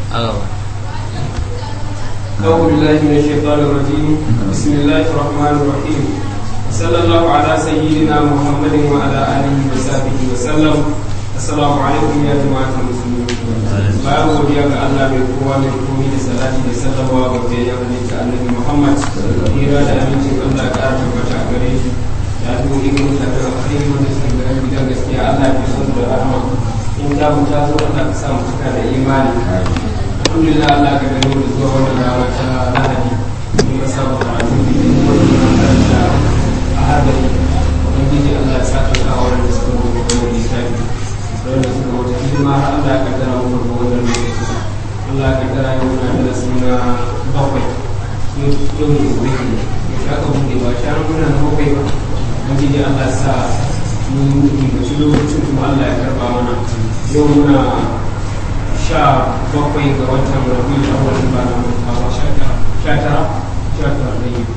أعوذ بالله من الشيطان الرجيم بسم الله الرحمن الرحيم صلى الله على سيدنا محمد وعلى آله وصحبه وسلم السلام عليكم يا جماعة المسلمين bayan godiya ga Allah mai kowa mai komi da salati da sallama ga biyayya halitta annabi Muhammad hira da amincin Allah ya ƙara tabbata a gare shi ya zo irin mutane a kai wanda suka ga gidan gaskiya Allah ya so da rahama in ta mu ta zo Allah ka sa mu cika da imani alhamdulillah Allah ka gani da zuwa wannan rana ta Lahadi mun ga sabu karatu da yin wannan makaranta a hadari ubangiji Allah ya sa ka kawo da suka gobe wannan littafi wanda suka wata hidima har Allah ya kaddara mu ga wannan lokaci Allah ya kaddara yau na da suna bakwai yau ne gobe ne ya ka bude ba sha muna na bakwai ba ubangiji Allah ya sa mun yi da shi lokacin kuma Allah ya karba mana yau muna sha bakwai ga watan rabi da wani ba na mutawa sha tara sha tara sha tara da yi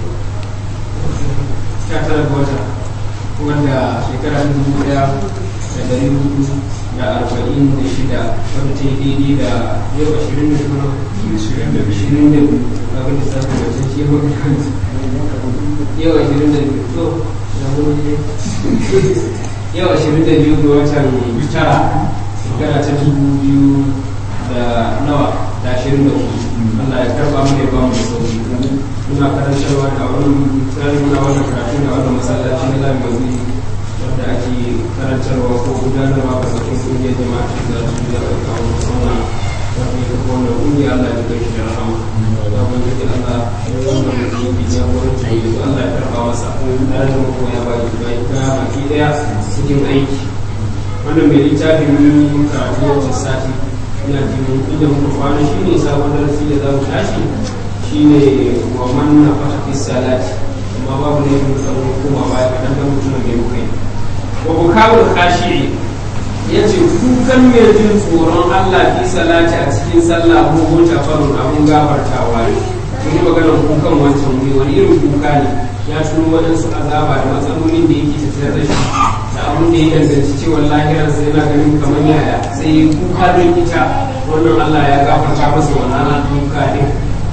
sha tara ga wata wanda shekara dubu daya da dari hudu da arba'in da shida wanda ta yi daidai da yau ashirin da kuma ashirin da biyu abin da sassa da can shi yau ashirin da biyu to da wani yau ashirin da biyu ga watan tara shekara ta dubu biyu da nawa da ashirin da hudu Allah ya karba mu da ba mu da sauki muna karantarwa da wani tsarin na wannan karatu da wannan masallaci na lamarin wanda ake karantarwa ko gudanarwa a cikin kungiyar jama'a ta da su da kawo sauna wanda ya kafa wannan kungiya Allah ya kai shi da rahama da wanda ke Allah ya wannan mutum ya wurin ta yi Allah ya karba masa tare da mako ya ba ki bai ka baki daya cikin aiki wannan mai littafin mun karatu wancan sati ina jin inda muka kwana shine sabon darasi da za mu tashi shine wa man na fata fi salati amma babu ne mun tsaro kuma baya kadan da mutum mai muka yi wa bukawul khashi'i yace kukan mai jin tsoron Allah fi salati a cikin sallah ko hota farun abun gafartawa ne mun yi maganar kukan wancan wuri wani irin kuka ne ya tuno waɗansu azaba da matsalolin da yake tattare da shi da abun da ya danganci cewa lahirar sai yana ganin kamar yaya sai kuka don ita wannan Allah ya gafarta masa wannan kuka din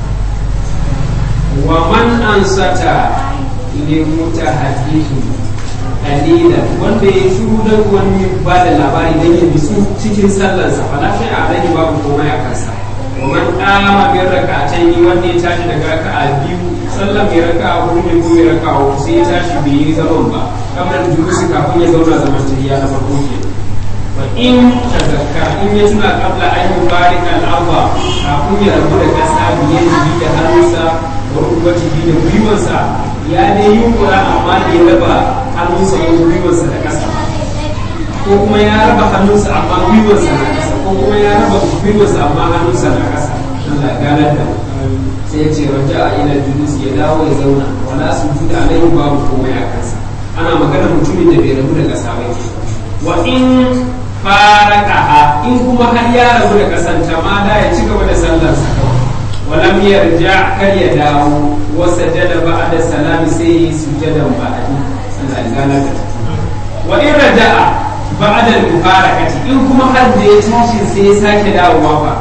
wa man ansata li mutahaddithu qalilan wanda ya shiru dan wani ba da labari dan ya bisu cikin sallarsa fa lafiya a rage babu komai a kansa wa man qama bi rak'atayn wanda ya tashi daga raka'a biyu sallar mai raka'a hudu ne ko mai raka'a hudu sai ya tashi bai yi zaman ba kamar julusi kafin ya zauna zaman tahiyya na farko ke fa in tazakka in ya tuna qabla an yubarika al-arba kafin ya rabu da kasa biye da hannunsa wa rubatihi da gwiwansa ya dai yi kura amma da ya raba hannunsa ko gwiwansa da ƙasa ko kuma ya raba hannunsa amma gwiwansa na ƙasa ko kuma ya raba gwiwansa amma hannunsa na ƙasa Allah ganar da sai ya ce raja a ila julus ya dawo ya zauna wala su juda alaihi babu komai a kansa ana magana mutumin da bai rabu da ƙasa ba ke wa in faraqaha in kuma har ya rabu da ƙasan ta ma da ya ci gaba da sallarsa kawai ولم يرجع كر يداو وسجد بعد السلام سي سجدا بعد الله قال وإن رجع بعد المباركة إن كما حد يتاشي سي ساكي داو وافا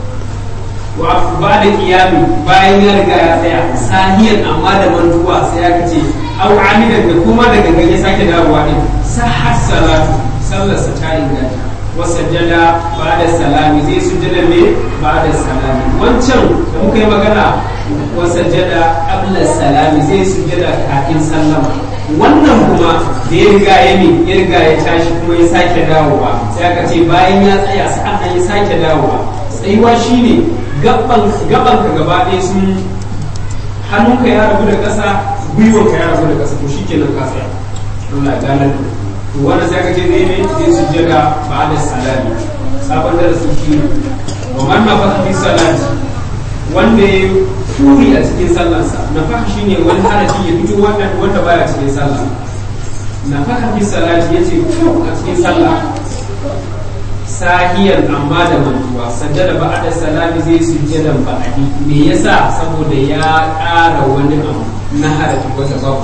وبعد قيامي bayan ya riga ya tsaya sahiyan amma da mantuwa sai aka ce au amidan da kuma daga ganye sake dawowa din sahhat salatu sallarsa ta inganta wasajjada ba'da salami zai sujjada ne ba'da salami wancan da muka yi magana wasajjada qabla salami zai sujjada kafin sallama wannan kuma da ya riga ya mi ya riga ya tashi kuma ya sake dawowa sai aka ce bayan ya tsaya sa'an ya sake dawowa tsayuwa shine gaban gaban ka gaba ɗaya sun hannunka ya rabu da ƙasa gwiwanka ya rabu da ƙasa to shikenan ka tsaya Allah ya gane to wanda sai ka ce zai ne zai sujjada ba da salami sabon da su shi wa man na fata fi salati wanda ya furi a cikin sallarsa na faka shine wani harafi ya fito wanda wanda baya cikin sallah na faka fi salati yace fu a cikin sallah sahiyan amma da mantuwa sajjada ba da salami zai sujjada ba'adi me yasa saboda ya ƙara wani abu na harafi wanda babu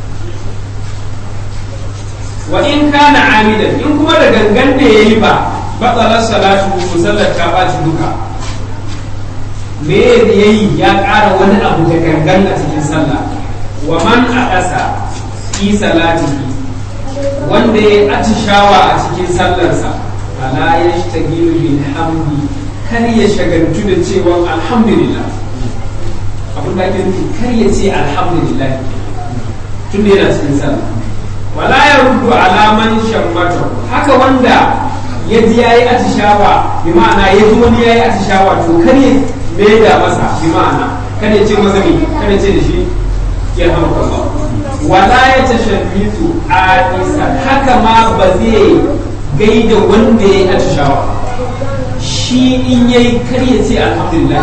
wa in kana amidan in kuma da gangan da yayi ba batsalar salatu musallar ta ɓaci duka me ya yi ya ƙara wani abu da gangan a cikin sallah wa man a ƙasa fi salatihi wanda ya atishawa a cikin sallarsa ala ya shtagilu bil hamdi kar ya shagaltu da cewa alhamdulillah abin da ake nufi kar ya ce alhamdulillah tun da yana cikin sallah wala ya rudu alaman shammata haka wanda ya ji yayi atishawa bi ma'ana ya ji wani yayi atishawa to kar ya maida masa bi ma'ana kar ya ce masa me kar ya ce da shi ya hamka ba wala ya tashabbitu a isa haka ma ba zai gaida wanda ya yi atishawa shi in yayi kar ya ce alhamdulillah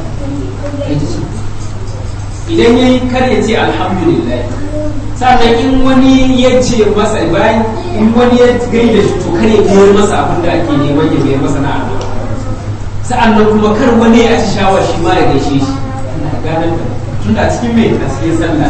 idan ya yi kar ya ce alhamdulillah sannan in wani ya ce masa bayan in wani ya gaida shi to kar ya biyar masa abin da ake neman ya biyar masa na addu'a sa'annan kuma kar wani ya ci shawar shi ma ya gaishe shi Allah ya ganar da tun da cikin mai a cikin sallah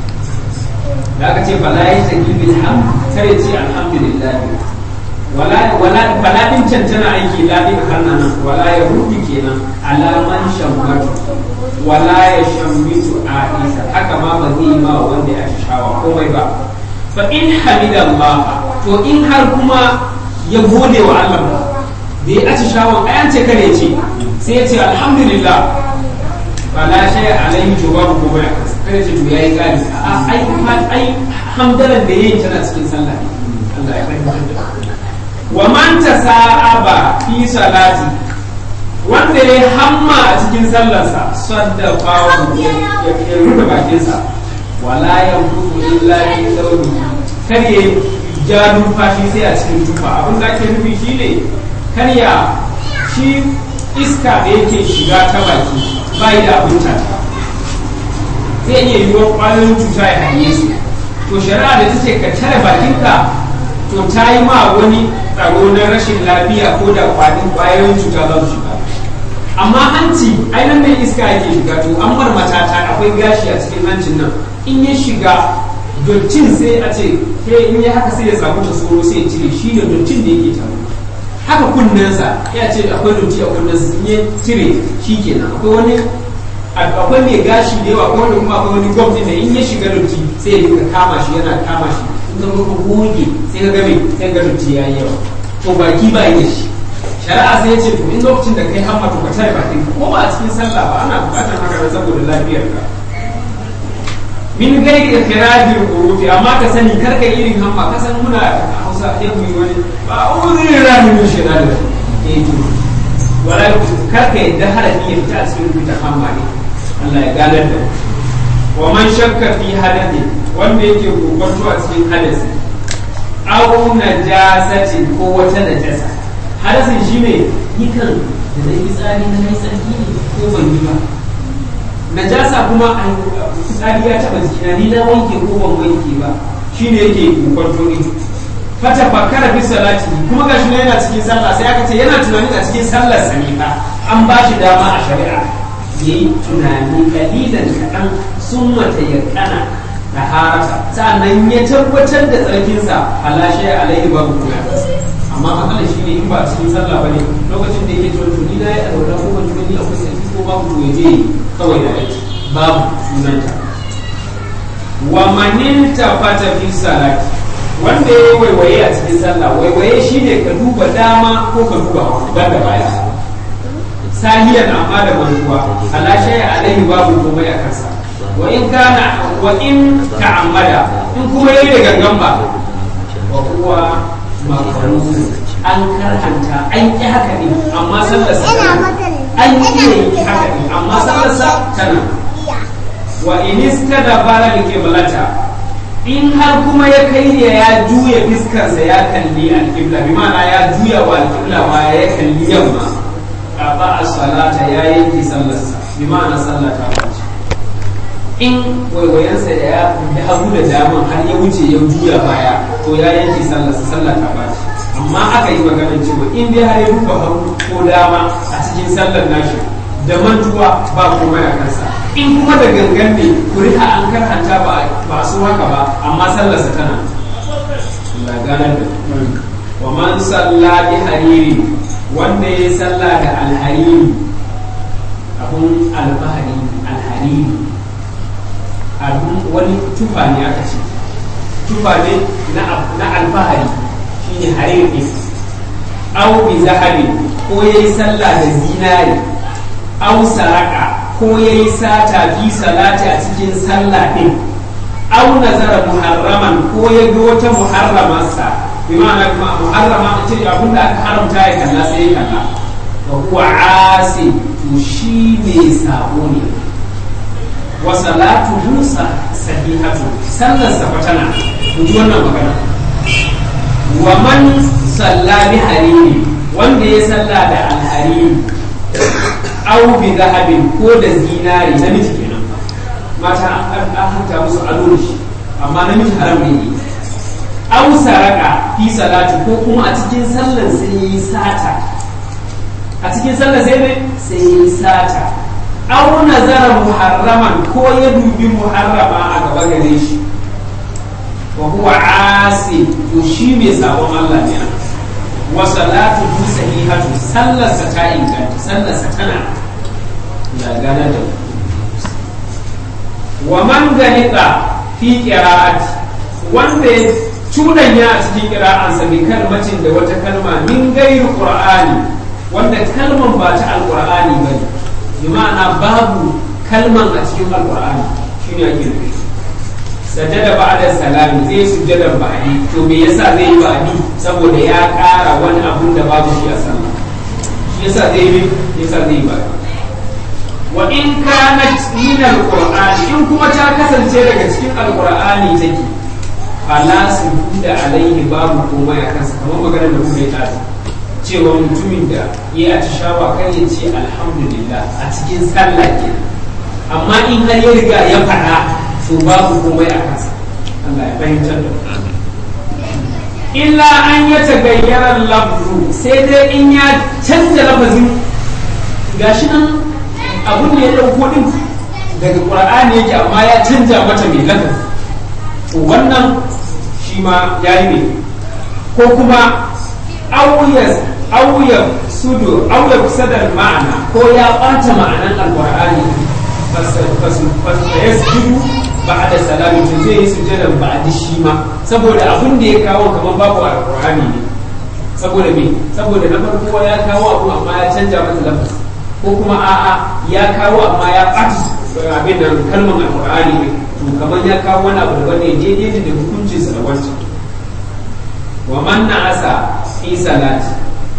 da aka ce fala ya shagi bil ham kar ya ce alhamdulillah wala wala fala din cancana aiki la din hannanan wala ya rubi kenan alaman shammatu wala ya shammitu a isa haka ma ba zai ma wanda ya shawa komai ba fa in hamida Allah to in har kuma ya gode wa Allah da ya aci shawon ayan ce kare ce sai ya ce alhamdulillah ba la shay alaihi to babu komai a kansa kare ce to yayi gari a ai ai hamdalan da yayin tana cikin sallah Allah ya fahimta wa man tasa'aba fi salati wanda ya hamma a cikin sallarsa sadda bawo ya rufe bakinsa wala ya rufu illa fi sauri kar ya ja numfashi sai a cikin tufa abin da ake nufi shine kar ya shi iska da yake shiga ta baki bai da abin ta zai iya yiwuwa kwayoyin cuta ya hanye su to shari'a da ta ce ka tare bakinka to ta yi ma wani tsaro na rashin lafiya ko da kwayoyin cuta za su shiga amma hanci ai nan ne iska yake shiga to an bar matata akwai gashi a cikin hancin nan in ya shiga dottin sai a ce ke in ya haka sai ya samu ta tsoro sai ya cire shi ne dottin da yake taro haka kunnensa ya ce akwai dotti a kunnensa in ya cire shi kenan akwai wani akwai mai gashi da yawa akwai wani kuma akwai wani gwamnati da in ya shiga dotti sai ya dinga kama shi yana kama shi in ka ka goge sai ka game sai ga dotti ya yi yawa to baki ba yi da shi shari'a sai ya ce to in lokacin da kai hamma to ka tare bakin ko ba a cikin sallah ba ana bukatar haka nan saboda lafiyar ka min gairi ikhrajil hurufi amma ka sani kar ka irin hamma ka san muna Hausa ya mu wani ba uzuri rani min shaitan eh to wala kar ka yadda harafi ya fita a cikin rubuta hamma ne Allah ya ganar da wa man shakka fi hadathi wanda yake kokonto a cikin hadasi aw najasatin ko wata najasa hadasin shi ne yikan da na yi tsari na na tsarki ne ko ban yi ba najasa kuma a tsari ya taba jikina ni na wanke ko ban wanke ba shi ne yake kwanto ne fata fakara fi salati kuma ga shi yana cikin sallah sai aka ce yana tunanin a cikin sallar sa ne fa an ba shi dama a shari'a yayi tunani kalilan kaɗan sun mata yakana da harata sa'annan ya tabbatar da tsarkinsa halashe alaihi babu kuma amma matsalar shi ne in ba cikin sallah ba ne lokacin da yake cewa tuni na yi alwala ko ban tuni akwai sarki ko babu to yaje kawai da aiki babu sunanta wa manin tafata fi salati wanda ya waiwaye a cikin sallah waiwaye shi ne ka duba dama ko ka duba ba da baya sahiyan amma da mantuwa ala shay'a alaihi babu komai a kansa wa in kana wa in ta'ammada in kuma yayi da gangan ba wa huwa makaruhu an karhanta an ƙi haka ne amma sallarsa tana an ƙi yi haka ne amma sallarsa tana wa inista da fara da kiblata in har kuma ya kai ne ya juya fiskarsa ya kalli alƙibla bi ma'ana ya juya wa alƙibla ma ya kalli yamma a ba a salata ya yanke sallarsa bi ma'ana sallata wace in waiwayensa da ya hagu da daman har ya wuce ya juya baya to ya yanke sallarsa sallah ta baci amma aka yi maganar cewa in dai har ya rufe hagu ko dama a cikin sallar nashi da mantuwa ba komai a kansa in kuma da gangan ne kuri'a an karhanta ba ba su haka ba amma sallarsa tana Allah ganar da wa man salla bi hariri wanda ya salla da alhariri abun alfahari alhariri abun wani tufa ne aka ce tufa ne na alfahari shine hariri au bi zahabi ko yayi sallah da zinari au saraka ko yayi sata fi salati a cikin sallah din au nazara muharraman ko ya ga wata muharramarsa bi ma'ana muharrama ce abin da aka haramta ya kalla sai ya kalla wa huwa asi to shi ne sabo ne wa salatu musa sahihatu sallar sa fatana ku ji wannan magana wa man salla bi hariri wanda ya salla da alhariri au bi zahabin ko da zinari namiji kenan mata an hanta musu ado da shi amma namiji haram ne au saraka fi salati ko kuma a cikin sallar sai yi sata a cikin sallar sai ne sai yi sata au nazara muharraman ko ya dubi muharrama a gaba gare shi wa huwa asi to shi mai sabon Allah ne wa salatu sahihatu sallarsa ta inganta sallarsa tana da gana da wa man ganika fi qira'ati wanda ya cudanya a cikin qira'ansa bi kalmacin da wata kalma min gairi qur'ani wanda kalman ba ta alqur'ani bane bi ma'ana babu kalman a cikin alqur'ani shine ake nufi sajada ba'da salami zai sujjada ba'di to me yasa zai yi ba'di saboda ya ƙara wani abun da babu shi a sallah shi yasa zai yi yasa zai yi ba'di wa in kanat min alqur'ani in kuma ta kasance daga cikin alqur'ani take fala sujuda alaihi babu komai a kansa kamar maganar da kuma ya cewa mutumin da ya atishawa kan ya ce alhamdulillah a cikin sallah ke amma in har ya riga ya faɗa to babu komai a kansa Allah ya fahimtar da illa an ya tagayyara lafzu sai dai in ya canza lafazin gashi nan abun da ya ɗauko ɗin daga ƙur'ani yake amma ya canja mata mai lafazi to wannan shi ma ya yi ne ko kuma auya sudu auya sadar ma'ana ko ya ɓata ma'anan alƙur'ani fasayasjudu ba da salami to zai yi sujjadan ba a shi ma saboda abin da ya kawo kamar babu alƙur'ani ne saboda me saboda na farko ya kawo abu amma ya canja mata lafazi ko kuma a'a ya kawo amma ya ɓata abin da kalmar alƙur'ani ne to kamar ya kawo wani abu daban ne daidai da hukuncinsa da wancan wa man na'asa fi salati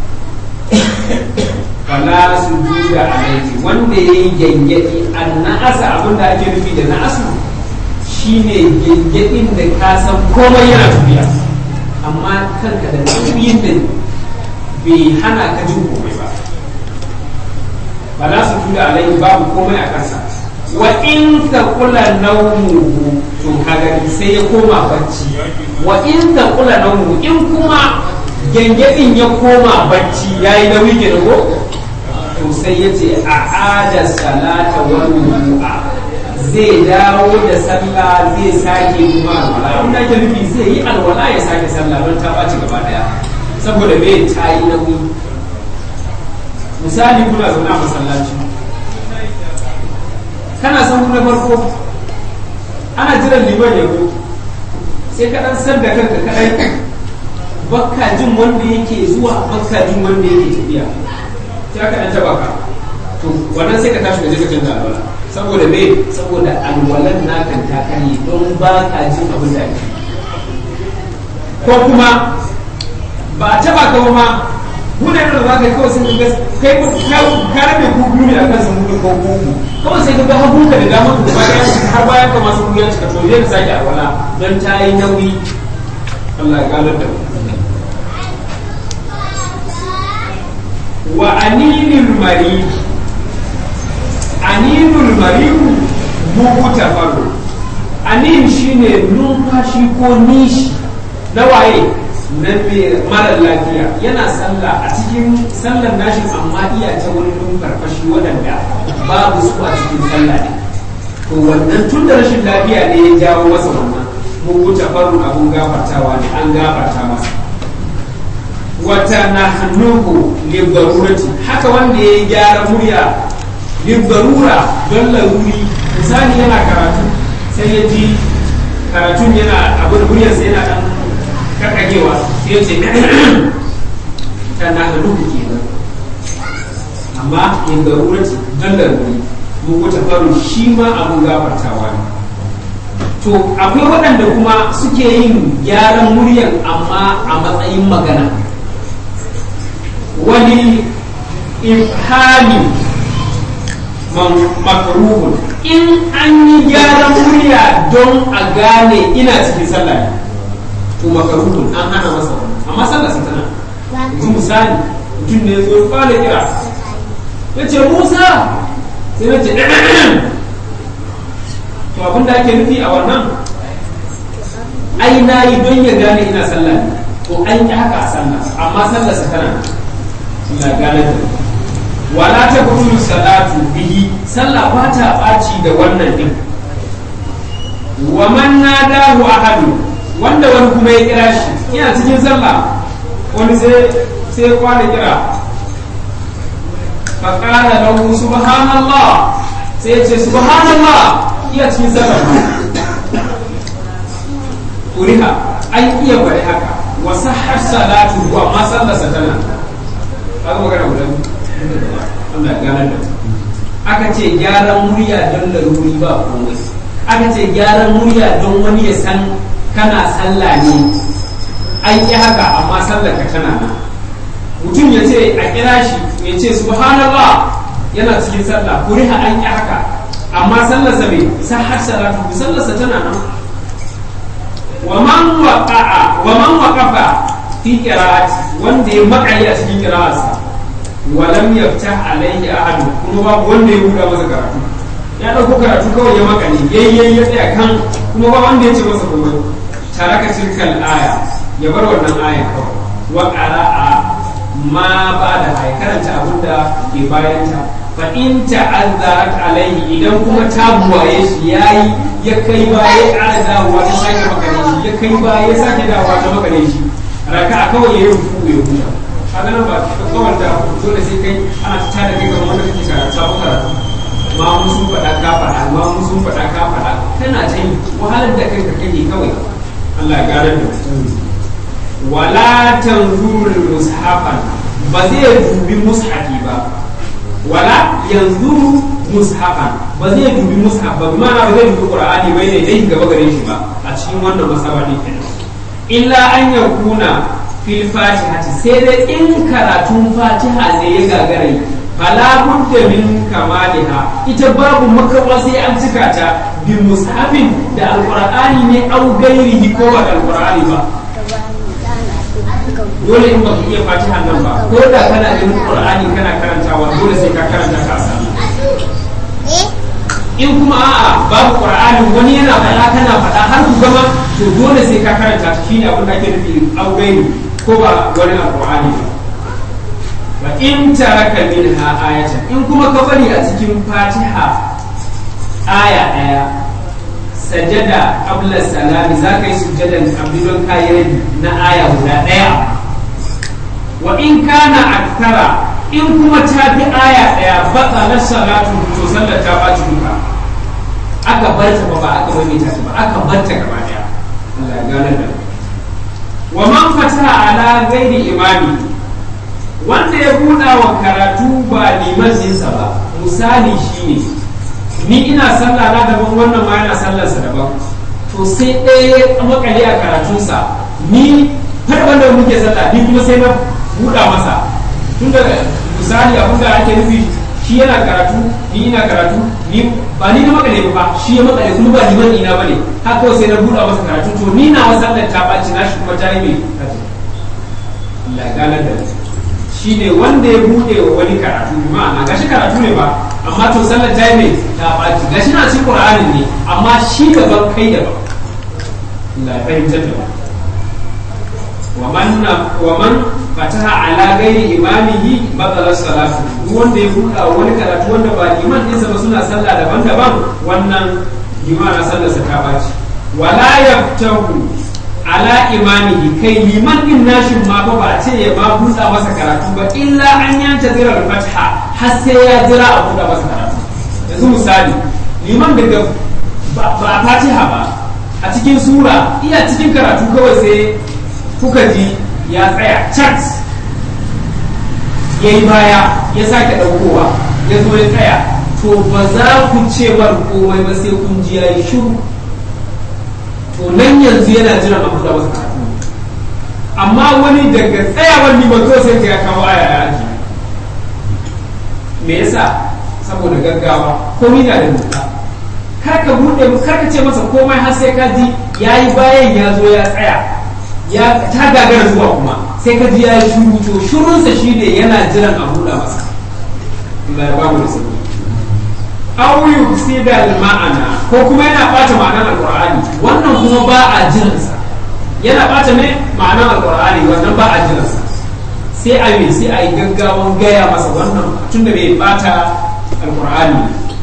fala sujuda alayhi wanda yayi gengedi an na'asa abin da ake nufi da na'asu shine gengedin da ka san komai yana tafiya amma kanka da nauyin din bai hana ka jin komai ba fala sujuda alayhi babu komai a kansa wa in ka kula naumuhu to kaga sai ya koma bacci wa in ka kula naumuhu in kuma gengedin ya koma bacci yayi nauyi ke ko to sai ya ce a ada salata wa wudu'a zai dawo da sallah zai sake kuma alwala abin da ake nufi zai yi alwala ya sake sallah don ta ɓaci gaba daya saboda me ta yi nauyi misali kuna zaune a masallaci kana san na farko ana jiran liman ya zo sai ka dan san da kanka kadai bakka jin wanda yake zuwa bakka jin wanda yake tafiya sai aka dan taba ka to wannan sai ka tashi ka je ka canza alwala saboda me saboda alwalan nakan ta kare don ba ka jin abin da ake ko kuma ba a taba ka ma muna da za ka yi kawai sun ga kai ka rabe ku biyu ne akan sun mutu ko ku kawai sai ka ga hagu ka da damar ku ba ya har bayan ka masu ruwa cika to zai ka sake alwala don ta yi nauyi Allah ya galar da mu wa aninul mari aninul marihu bugu tafaru anin shine numfashi ko nishi na waye na mara lafiya yana sallah a cikin sallar nashi amma iya ta wani numfarfashi waɗanda babu su a cikin sallah ne to wannan tun da rashin lafiya ne ya jawo masa wannan bugu tafaru abun gafartawa ne an gafarta masa wata na hannuhu libarurati haka wanda ya yi gyara murya libarura don laruri misali yana karatu sai ya ji karatun yana abin muryarsa yana dan kakagewa sai ya ce ta na hannuhu kenan amma libarurati don laruri mun kuta faru shi ma abin gafartawa ne to akwai waɗanda kuma suke yin gyaran muryan amma a matsayin magana wani ifhami makruhun in an yi gyaran murya don a gane ina cikin sallah ne to makruhun an hana masa amma sallah sa tana yanzu misali mutum ne zo fara kira ya ce musa sai na ce to abin da ake nufi a wannan ai na yi don ya gane ina sallah ne to an yi haka a sallah amma sallah sa tana ina gane da wala ta kullu salatu bihi sallah ba ta ɓaci da wannan din wa man nadahu ahadu wanda wani kuma ya kira shi ina cikin sallah wani sai sai kwana kira fa qala lahu subhanallah sai ya ce subhanallah iya cikin sallah kuriha an iya bari haka wa sahar salatu wa ma sallarsa tana kaga magana guda Allah ya gane da aka ce gyaran murya don laruri ba komai aka ce gyaran murya don wani ya san kana sallah ne an yi haka amma sallar ka tana nan mutum ya ce a kira shi ya ce subhanallah yana cikin sallah kuriha an yi haka amma sallarsa bai sahar salatu sallarsa tana nan wa man waqa'a wa man waqafa fi qira'ati wanda ya makali a cikin qira'arsa wa lam yaftah alayhi ahad kuma babu wanda ya buɗa masa karatu ya dauko karatu kawai ya makale yayyen ya tsaya kan kuma ba wanda ya ce masa komai taraka tilkal aya ya bar wannan aya kawai wa qara'a ma ba da ay karanta abinda ke bayanta fa in ta'azzarat alayhi idan kuma ta buwaye shi yayi ya kai ba ya ƙara dawowa ta sake makare shi ya kai ba ya sake dawowa ta makare shi raka kawai ya yi rufu ya huta kaga nan ba kawai da dole sai kai ana ta da kai kamar wanda kake karatu sabon karatu ma mun sun faɗa ka faɗa ma mun sun faɗa ka faɗa kana ta yi wahalar da kanka kake kawai Allah ya gane da wala tanzurul mushafan ba zai dubi mushafi ba wala yanzu mushafan ba zai dubi mushaf ba bi ma'ana ba zai dubi qur'ani bai ne dai gaba gare shi ba a cikin wannan masaba ne kenan illa an yakuna fil fatihati sai dai in karatun fatiha ne ya gagara fala budda min kamaliha ita babu makawa sai an cika ta bi mushafin da alqur'ani ne au gairihi ko ba alqur'ani ba dole in baka iya fatiha nan ba ko da kana da qur'ani kana karantawa dole sai ka karanta ka sallah in kuma a'a babu qur'ani wani yana faɗa kana faɗa har ku gama to dole sai ka karanta ta shine abin da ake nufi augaini ko ba wani alqur'ani ba wa in taraka minha ayatan in kuma ka bari a cikin fatiha aya daya sajada qabla salami za ka yi sujjadan qabli don kayi rabi na aya guda daya wa in kana akthara in kuma ta fi aya daya batsa na salatu to sallar ta baci duka aka bar ta ba ba aka maimaita ta ba aka bar ta gaba daya Allah ya gane da wa man fataha ala ghairi imami wanda ya buɗa wa karatu ba liman ɗinsa ba misali shine ni ina sallah na daban wannan ma yana sallarsa daban to sai ɗaya ya makale a karatunsa ni har wanda muke sallah ni kuma sai na buɗa masa tun da misali abin da ake nufi shi yana karatu ni ina karatu ni ba ni na makale ba shi ya makale kuma ba liman ina bane har kawai sai na buɗa masa karatu to ni na wasan ta ɓaci na shi kuma ta yi mai Allah ya ganar da shi ne wanda ya buɗe wa wani karatu ma'ana gashi karatu ne ba amma to sallar ta yi mai ta ɓaci gashi na cikin ƙur'anin ne amma shi daban kai daban Allah ya fahimtar da wa man fataha ala gairi imamihi batala salatu duk wanda ya buɗa wani karatu wanda ba liman ɗinsa ba suna sallah daban-daban wannan limana sallarsa ta ɓaci wala yaftahu ala imamihi kai liman din nashin ma ba ba ce ya ma buɗa masa karatu ba illa an yanta zirar fatha har sai ya jira a buɗa masa karatu yanzu misali liman daga ba a fatiha ba a cikin sura iya cikin karatu kawai sai kuka ji ya tsaya chat ya yi baya ya sake ɗaukowa ya zo ya tsaya to ba za ku ce mar komai ba sai kun ji ya yi shiru to nan yanzu yana jiran abu da wasu karatu amma wani daga tsayawar liman to sai ya kawo aya ya aji me yasa saboda gaggawa komai na da doka kar ka bude kar ka ce masa komai har sai ka ji yayi bayan ya zo ya tsaya ya ta gagara zuwa kuma sai ka ji yayi shuru to shurunsa shine yana jiran a buɗa masa Allah ya ba mu da sauki aw yufsida al-ma'ana ko kuma yana bata ma'anar alqur'ani wannan kuma ba a jiransa yana bata ne ma'anar alqur'ani wannan ba a jiransa sai a yi sai a yi gaggawan gaya masa wannan tunda bai bata alqur'ani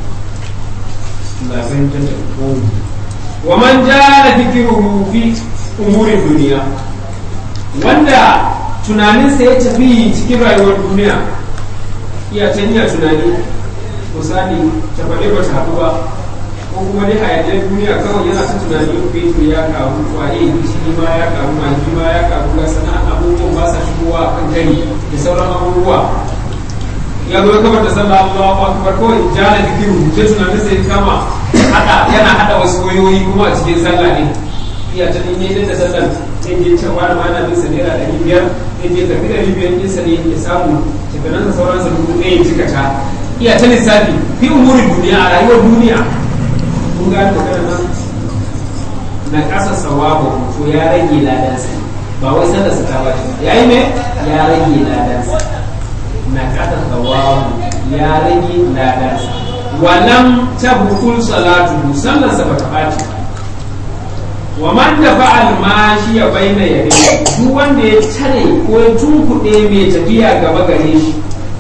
wa man jara fikruhu fi umurin duniya wanda tunaninsa ya tafi cikin rayuwar duniya iya ta iya tunani misali ta faɗi ba ta haɗu ba ko kuma dai hayaniyar duniya kawai yana ta tunani fetur ya karu kwaye shi ma ya karu magi ma ya karu ga sana'an abubuwan ba sa shigowa a kan gari da sauran abubuwa ya zo kamar da sallah Allahu akbar kawai jana dikiru je tunanin sai kama hada yana hada wasu wayoyi kuma a cikin sallah ne iya ta ne da sallar sai je can wani ma na bin sa naira ɗari biyar sai je karɓi ɗari biyar ɗinsa ne ya samu shekarunsa sauransa dubu ɗaya ya cika ta iya ta lissafi fi umurin duniya a rayuwar duniya kun gane magana nan na ƙasa sawabu to ya rage ladansa ba wai sallar sa ta bace ya yi me ya rage ladansa na ƙasa sawabu ya rage ladansa walam tabukul salatu sallar sa ba ta bace wa man da fa'al mashi ya bayyana yare duk wanda ya tare ko ya tunkuɗe mai tafiya gaba gare shi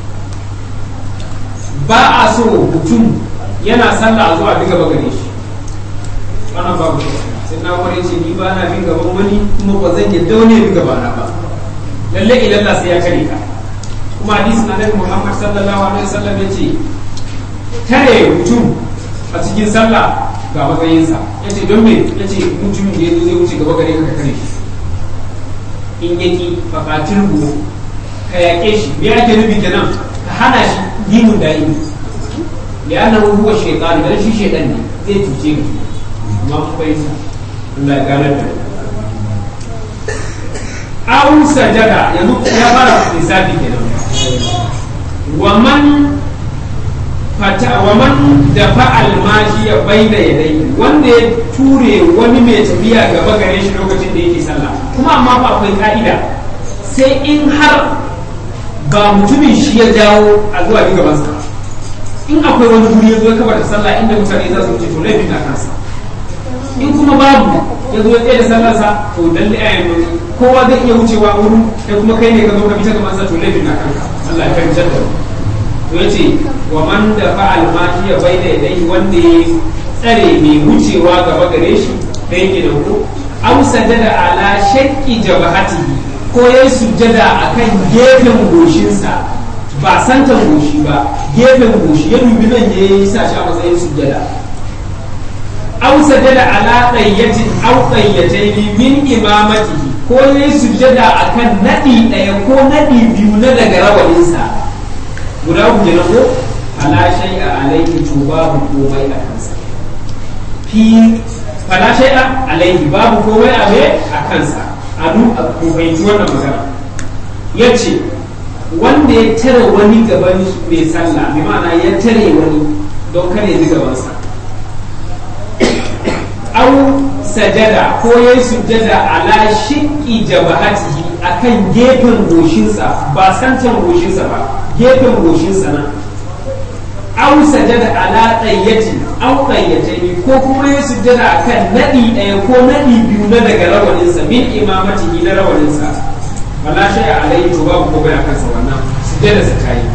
ba a so mutum yana sallah zuwa bi gaba gare shi wannan babu sai na kware ce ni ba na bin gaban wani kuma ba zan yadda wani bi gaba na ba lalle idan Allah sai ya kare ka kuma hadisin annabi Muhammad sallallahu alaihi wasallam yace tare mutum a cikin sallah ga matsayinsa yace don me yace mutum da yazo zai wuce gaba gare ka kare shi in yaki faqatil ka yaƙe shi me ake nufi kenan ka hana shi dinin da'imi li'annahu huwa shaytan dan shi shaytan ne zai tuce ka amma ku bai sa Allah ya gane da aw sajada yanzu ya fara lissafi kenan wa man fata wa man dafa almashi ya baina yadai wanda ya ture wani mai tafiya gaba gare shi lokacin da yake sallah kuma amma ba akwai ka'ida sai in har ba mutumin shi ya jawo a zuwa ga gabansa in akwai wani guri ya zo ya kabar da sallah inda mutane za su wuce to laifin na kansa in kuma babu ya zo ya tsaye da sallarsa to lalle a yanzu kowa zai iya wucewa wurin da kuma kai ne ka zo ka bi ta gabansa to laifin na kanka Allah ya fahimtar da to yace wa man da fa'al ma hiya bayna yadayhi wanda ya tsare mai wucewa gaba gare shi da yake da ko aw sajada ala shakki jabahatihi ko ya yi sujjada a kan gefen goshinsa ba santan goshi ba gefen goshi ya dubi nan ya yi sa shi a matsayin sujjada aw sajada ala qayyatin aw qayyatayn min imamatihi ko ya yi sujjada a kan naɗi ɗaya ko naɗi biyu na daga rawaninsa guda ku na ko ala shay'a alayhi to babu komai a kansa fi fala shay'a alayhi babu komai a a kansa a fahimci wannan magana ya ce wanda ya tare wani gaban mai sallah bi ma'ana ya tare wani don kare ji gabansa au sajada ko ya yi sujjada ala shiƙi jabahatihi akan gefen goshinsa ba santan goshinsa ba gefen goshinsa nan au sajada ala ɗayyatin au ɗayyatai ko kuma ya sujjada akan naɗi ɗaya ko naɗi biyu na daga rawaninsa min imamatihi na rawaninsa wala shay alayhi to babu ko bai kansa wannan sujjada sa tayi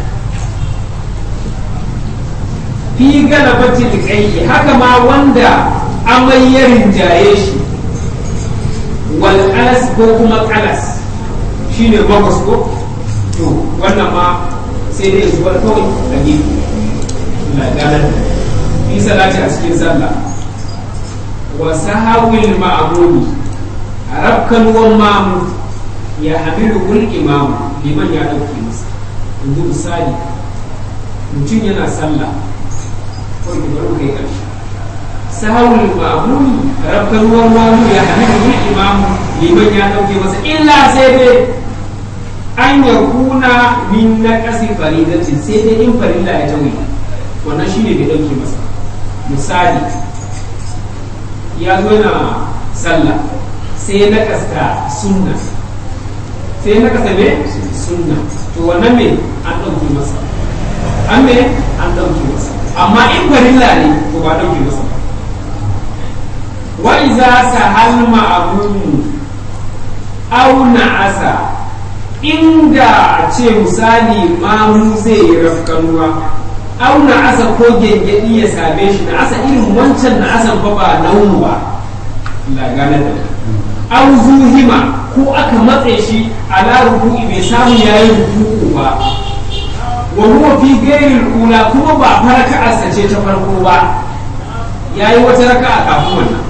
fi galabati liqayyi haka ma wanda amai ya rinjaye shi wal alas ko kuma kalas shine magos ko to wannan ma sai dai zubar kawai a gefe la ganar fi salati a cikin sallah wa sahawil ma'amuni a rafkanuwan mamu ya hamilu kul imamu liman ya ɗauke masa yanzu misali mutum yana sallah ko ki bari kai ƙarshe sahawul ma'amuni rafkanuwan mamu ya hamilu kul imamu liman ya ɗauke masa illa sai dai an ya kuna min na ƙasi faridatin sai dai in farilla ya tawi wannan shi ne bai ɗauke masa misali ya zo yana sallah sai na kasta sunna sai na kasta me sunna to wannan me an ɗauke masa an me an ɗauke masa amma in farilla ne to ba ɗauke masa wa iza sahal ma'amumu aw na'asa inda ce misali mamu zai yi rafkanuwa auna asa ko gengedi ya same shi na asa irin wancan na asan fa ba naunu ba la gane da au zuhima ko aka matse shi ala ruku'i bai samu yayi ruku'u ba wa huwa fi ghairi ula kuma ba faraka asace ta farko ba yayi wata raka'a kafin wannan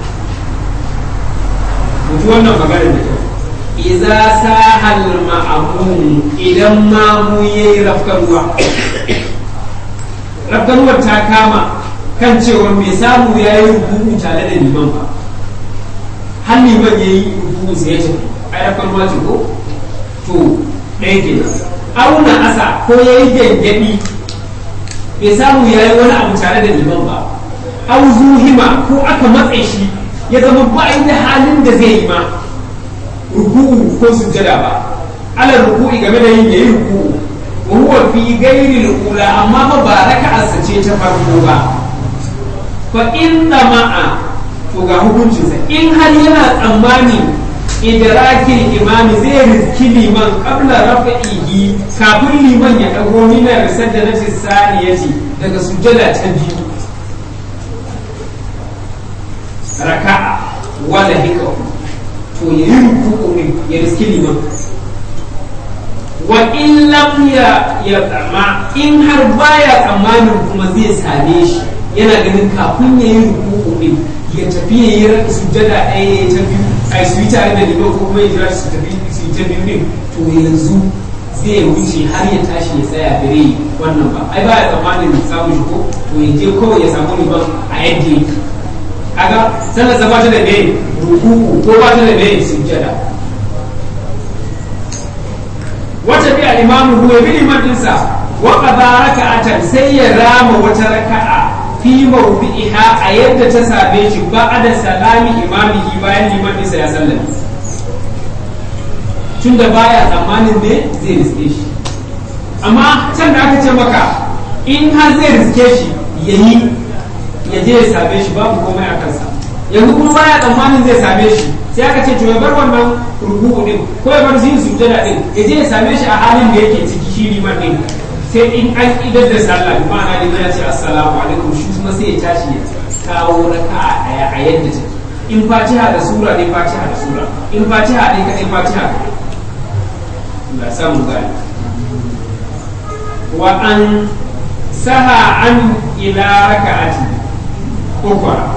mutu wannan magana da kyau iza sahal ma'amun idan mamu yayi rafkanuwa rafkanuwar ta kama kan cewa mai samu ya yi rubutu tare da liman ba har liman ya yi rubutu sai ya ce ai rafkanuwa ce ko to ɗaya ke auna asa ko ya yi gyangyaɗi bai samu ya yi wani abu tare da liman ba au zuhima ko aka matse shi ya zama ba da halin da zai yi ma ruku'u ko sujjada ba ala ruku'i game da yin yayi ruku'u wa huwa fi ghairi al-ula amma ba ba raka'arsa ce ta farko ba fa inna ma'a to ga hukuncinsa in har yana tsammani idrakin imami zai riski liman qabla rafa'ihi kafin liman ya dago min risadati saniyati daga sujjada ta biyu raka'a wala hikahu to ya yi ruku'u ne ya riski liman wa in lam ya ya tsama in har baya tsammanin kuma zai same shi yana ganin kafin ya yi ruku'u ne ya tafi ya yi raka sujjada ɗaya ya tafi a su yi tare da liman ko kuma ya jira su tafi su yi ta biyu din to yanzu zai wuce har ya tashi ya tsaya bare wannan ba ai baya tsammanin samun shi ko to ya je kawai ya samu liman a yadda yake kaga sallar sa bata da me ruku'u ko bata da me sujjada wata bi al-imam huwa bi liman dinsa wa qada raka'atan sai ya rama wata raka'a fi mawdi'iha a yadda ta same shi ba'da salami imamihi bayan liman dinsa ya sallame tunda baya tsammanin ne zai riske shi amma can da aka ce maka in har zai riske shi yayi ya je ya same shi babu komai a kansa yanzu kuma baya tsammanin zai same shi sai aka ce to ya bar wannan rubu'u din ko ya bar yin sujjada din ya je ya same shi a halin da yake ciki shi liman din sai in an idar da sallah bi ma'ana liman ya ce assalamu alaikum shi kuma sai ya tashi ya kawo raka'a daya a yadda take in fatiha da sura ne fatiha da sura in fatiha ne kadai fatiha Allah ya samu gani wa an saha an ila raka'ati ukra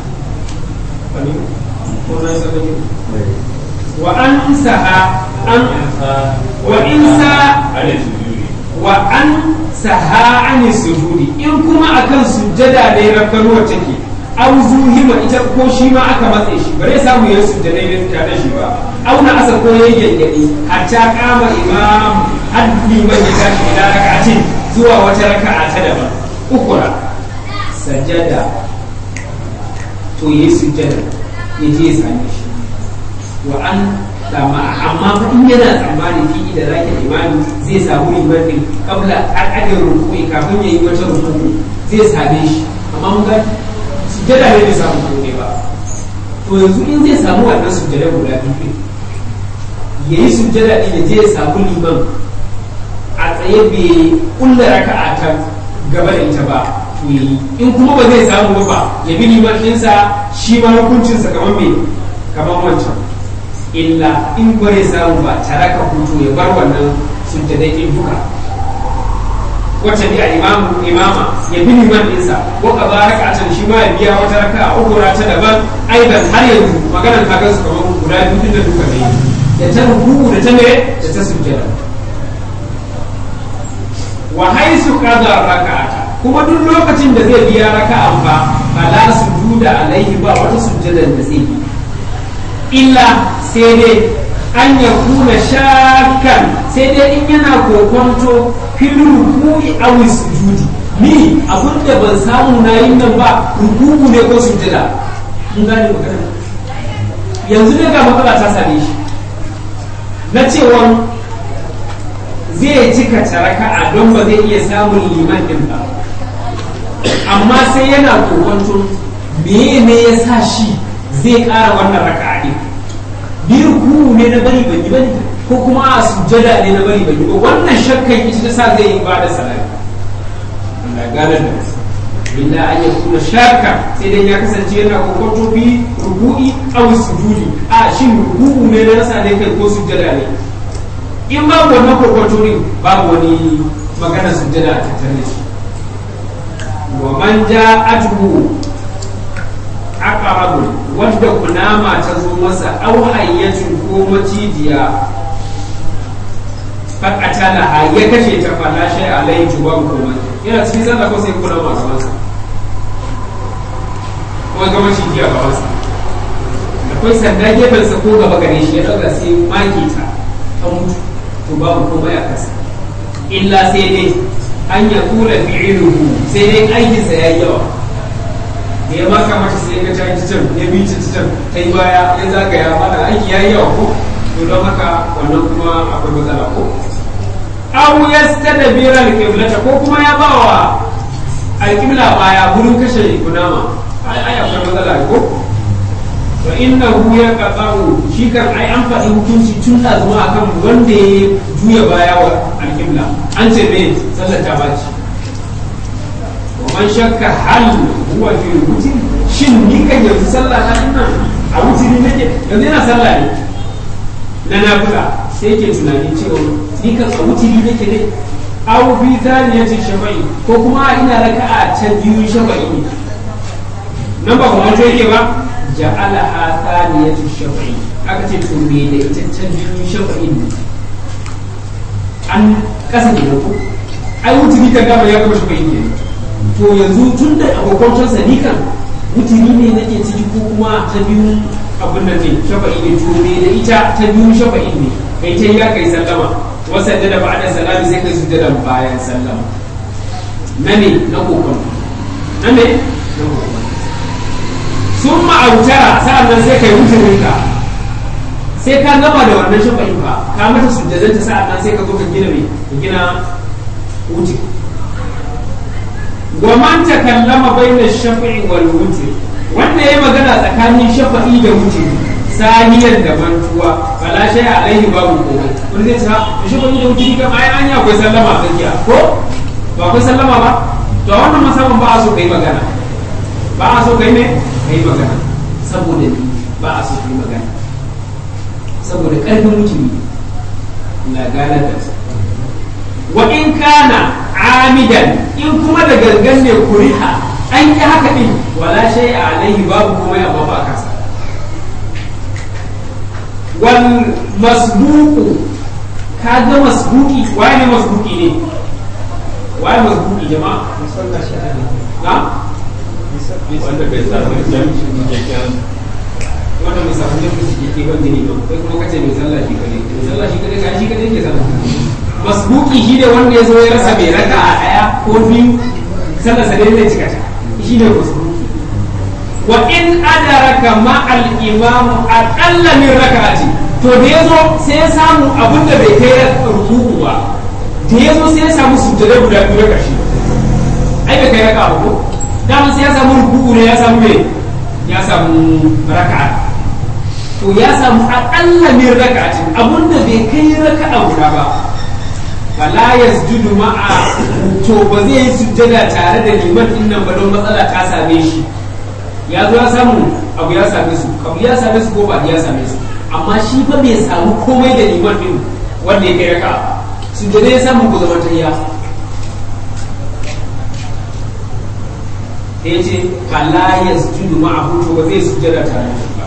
wa an saha an wa in sa wa an saha an sujudi in kuma akan sujjada ne rakanuwa take an zuhima ita ko shi ma aka matse shi bare samu ya sujjada ne tare shi ba auna asa ko yayi gaggadi hatta kama imam haddi man ya tashi ila raka'atin zuwa wata raka'a ta daban ukura sajada to yi sujjada ya je ya same shi wa an dama amma fa in yana tsammani fi da zaki imani zai samu liman din kabla al'adar rukui kafin ya yi wata rukuku zai same shi amma mun ga sujjada ne bai samu komai ba to yanzu in zai samu wannan sujjada guda biyu ya yi sujjada din ya je ya samu liman a tsaye bai kulla raka'a ta gaba da ita ba yi in kuma ba zai samu ba ya bi liman ɗinsa shi ma hukuncinsa kamar me kamar wancan illa in bare samu ba taraka hutu ya bar wannan sujjadai din duka wacce bi a imamu imama ya bi liman ɗinsa ko ka ba raka a can shi ma ya biya wata raka a uku ta daban aidan har yanzu maganar ka gansu kamar guda biyu tun da duka ne da ta ruku da ta ne da ta sujjada wa haisu qada raka'ata kuma duk lokacin da zai biya raka'an ba fala sujuda alaihi ba wata sujjadan da zai yi illa sai dai an ya kuna shakan sai dai in yana kokonto fil ruku'i aw sujudi ni abin da ban samu na yin nan ba ruku'u ne ko sujjada mun gane magana yanzu ne ga matsala ta same shi na cewa zai cika taraka'a don ba zai iya samun liman din ba amma sai yana kokonto me ne ya sa shi zai ƙara wannan raka'a din bi ruku ne na bari ban yi bane ko kuma a sujjada ne na bari ban yi ba wannan shakkan ita ta sa zai yi ba da salati Allah gane da illa an yakuna shakka sai dai ya kasance yana kokonto bi ruku'i aw sujudi a shin ruku'u ne na rasa ne kai ko sujjada ne in babu wannan kokonto ne babu wani magana sujjada a tattare da shi wa man ja'atuhu aqrabun wadda kunama ta zo masa aw hayyatun ko macijiya fakatala ha ya kashe ta fala shay alai tuban kuma yana cikin sallah ko sai kunama ga masa ko ga macijiya ga masa akwai sanda gefen sa ko gaba gare shi ya dauka sai maki ta ta mutu to babu komai a kasa illa sai dai an ya kula fi'iluhu sai dai aikinsa ya yi yawa da ya maka mata sai ga ta yi can ya bi ta can ta yi baya ya zagaya mana aiki ya yi yawa ko to don haka wannan kuma akwai matsala ko aw yastadbira al-qiblata ko kuma ya bawa al-qibla baya gurin kashe kunama ai ai akwai matsala ko to innahu yaqta'u shi kan ai an faɗi hukunci tun da zuwa akan wanda ya juya baya wa al-qibla an ce me sallar ta baci man shakka hal huwa fi wutri shin ni kan yanzu sallah na ina a wutri nake yanzu yana sallah ne na nafila sai ke tunani cewa ni kan a wutri nake ne aw fi thaniyati shafa'i ko kuma ina raka'a ta biyu shafa'i ne nan ba kuma to yake ba ja'ala ha thaniyati shafa'i aka ce to me da ita ta biyu shafa'i ne an kasa ne ko ai wutri kan dama ya gama shafa'i ne to yanzu tun da abokancinsa ni kan mutumi ne nake ciki ko kuma ta biyu abin nan ne shafa'i ne to me da ita ta biyu shafa'i ne kai ta ya kai sallama wasa da ba da salami sai kai sujjada bayan sallama na ne na kokon na ne na kokon sun ma'autara sa'an nan sai kai mutumin ka sai ka gama da wannan shafa'in ba ka mata sujjadanta sa'an nan sai ka zo ka gina mai ka gina wuce wa man takallama bayna shafi'i wal wutr wanda yayi magana tsakanin shafa'i da wutr saniyan da mantuwa fala shay alaihi babu komai wani zai ta shafa'i da wutr kan ai an akwai sallama tsakiya ko ba akwai sallama ba to wannan masaban ba a so kai magana ba a so kai ne kai magana saboda ni ba a so kai magana saboda karfin mutumi la gane da wa in kana amidan in kuma da gangan ne kuriha an yi haka din wala shay alaihi babu komai amma ba kasa wal masbuqu kaga masbuki waye ne masbuki ne waye masbuki jama'a na wanda bai samu jami'in keken wanda mai samu jami'in shi ke ban gini ba kai kuma kace mai sallah shi kare mai sallah shi kare ka shi kare ke sallah masbuki shi ne wanda ya zo ya rasa mai raka a ɗaya ko biyu sannan sa dai zai cika ta shi ne masbuki wa in adaraka ma al imamu aqalla min raka'ati to da yazo sai ya samu abin da bai kai ruku'u ba da yazo sai ya samu sujjada guda biyu da karshe ai bai kai raka'a ko dama sai ya samu ruku'u ne ya samu me ya samu raka'a to ya samu aqalla min raka'atin abin da bai kai raka'a guda ba fala yasjudu ma'a to ba zai yi sujjada tare da liman din nan ba don matsala ta same shi ya zo ya samu abu ya same su abu ya same su ko ba ya same su amma shi fa bai samu komai da liman din wanda ya kai raka sujjada ya samu ku zaman tahiyya ya ce fala yasjudu ma'ahu to ba zai sujjada tare da shi ba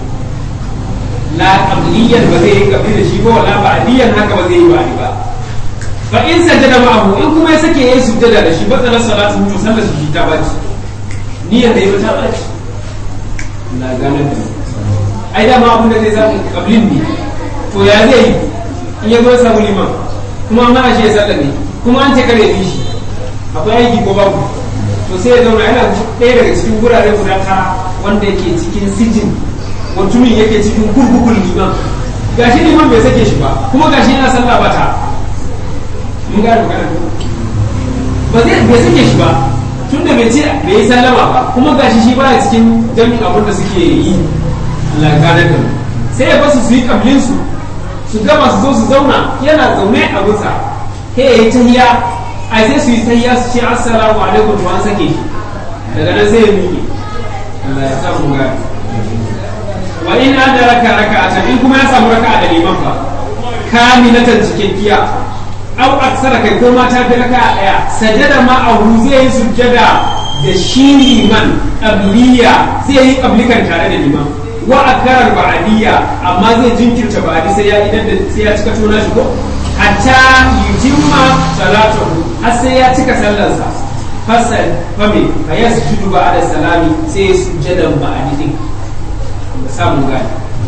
la qabliyan ba zai yi qabli da shi ba wala ba'diyan haka ba zai yi ba'di ba fa in sajada ma'ahu in kuma ya sake yayi sujjada da shi batsala salatu to sallar su ta baci niyyar da ya ta baci la gane da ai da ma abin da zai samu qablin ne to ya zai yi in ya zo samu liman kuma an hana shi ya sallar ne kuma an ce kare bi shi akwai aiki ko babu to sai ya zauna yana ɗaya daga cikin wurare guda tara wanda yake cikin sijin mutumin yake cikin kurkukun liman gashi liman bai sake shi ba kuma gashi yana sallah ba ta mun gane magana ba zai bai sake shi ba tun da bai ce bai yi sallama ba kuma gashi shi baya cikin jami'in abin da suke yi Allah gane da sai ya basu su yi kablin su su gama su zo su zauna yana zaune a gusa he ya yi tahiya ai sai su yi tahiya su ce assalamu alaikum to an sake shi daga nan sai ya miƙe Allah ya sa mu gane wa in adraka raka'atan in kuma ya samu raka'a da liman fa kamilatan cikakkiya aw aksara kai ko ma ta fi raka'a daya sajada ma ahu zai yi sujjada da shi liman qabliya zai yi qablikan tare da liman wa akarar ba'adiyya amma zai jinkirta ba'adi sai ya idan da sai ya cika tona shi ko hatta yutimma salatuhu har sai ya cika sallarsa fasal fami fa yasjudu ba'da salami sai ya sujjadan ba'adi din samun gani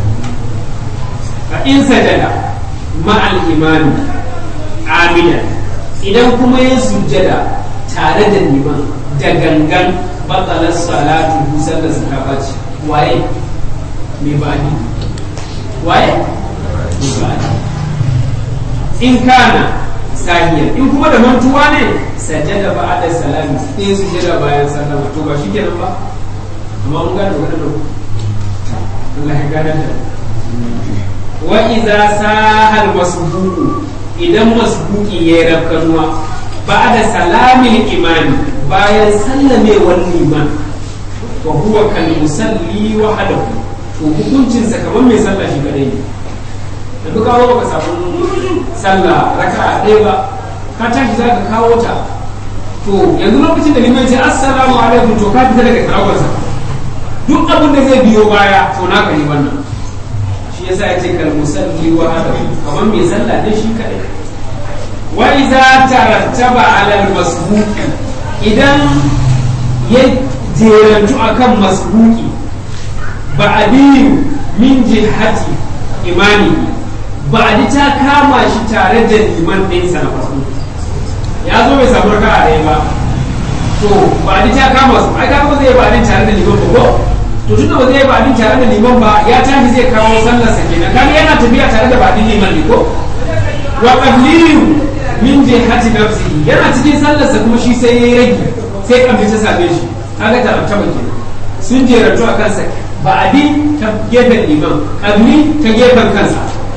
fa in sajada ma'al imani amidan idan kuma ya sujjada tare da liman da gangan batsalar salatu busar da suka bace waye mai bani waye mai bani in kana sahiyar in kuma da mantuwa ne sajjada ba da salami sai sujjada bayan sallama to ba shi kenan ba amma mun gane wannan Allah ya gane da wa idza sahal masbuqu idan masbuqi ya rafkanuwa ba da salamin imani bayan sallamewar liman wa huwa kal musalli wahdahu to hukuncin sa kamar mai sallah shi kadai ne da duka ba ka samu sallah raka'a ɗaya ba ka tashi za ka kawo ta to yanzu lokacin da liman ce assalamu alaikum to ka fita daga karawarsa duk abin da zai biyo baya to naka ne wannan shi yasa ya ce kal musalli wa hada kamar mai sallah ne shi kadai wa iza tarattaba ala al masbuqi idan ya jerantu akan masbuqi ba'diyu min jihati imani ba'di ta kama shi tare da liman ɗinsa na farko ya zo bai samu raka'a ɗaya ba to ba'di ta kama su ai kaga ba zai ba'di tare da liman ba ko to tunda ba zai ba'di tare da liman ba ya tafi zai kawo sallarsa kenan kaga yana tafiya tare da ba'di liman ne ko wa qabliyu min jihati nafsihi yana cikin sallarsa kuma shi sai yayi rage sai kamar ta same shi kaga ta taba kenan sun jerantu a kansa ba'di ta gefen liman qabli ta gefen kansa